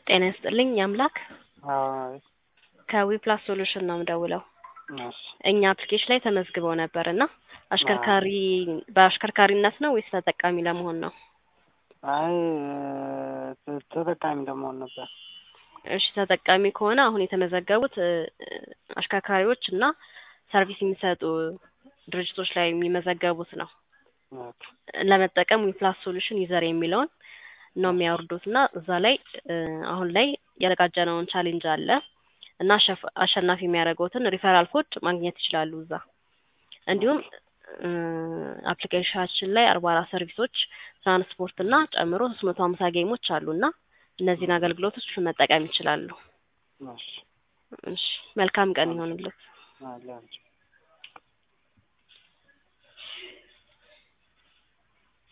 ጤና ይስጥልኝ የአምላክ አዎ ከዊፕላስ ሶሉሽን ነው የምደውለው። እሺ እኛ አፕሊኬሽን ላይ ተመዝግበው ነበር እና አሽከርካሪ በአሽከርካሪነት ነው ወይስ ተጠቃሚ ለመሆን ነው? አይ ተ- ተጠቃሚ ለመሆን ነበር። እሺ ተጠቃሚ ከሆነ አሁን የተመዘገቡት እ፣ አሽከርካሪዎች እና ሰርቪስ የሚሰጡ ድርጅቶች ላይ የሚመዘገቡት ነው። ኦኬ ለመጠቀም ዊፕላስ ሶሉሽን ዩዘር የሚለውን ነው የሚያወርዱት እና እዛ ላይ እ፣ አሁን ላይ ያዘጋጀነውን ቻሌንጅ አለ እና አሸፍ- አሸናፊ የሚያደርገውትን ሪፈራል ኮድ ማግኘት ይችላሉ እዛ እንዲሁም እ፣ አፕሊኬሽናችን ላይ አርባ አራት ሰርቪሶች ትራንስፖርት እና ጨምሮ ሶስት መቶ ሀምሳ ጌሞች አሉ እና እነዚህን አገልግሎቶች መጠቀም ይችላሉ። እሺ እሺ መልካም ቀን ይሆንልዎት። አለ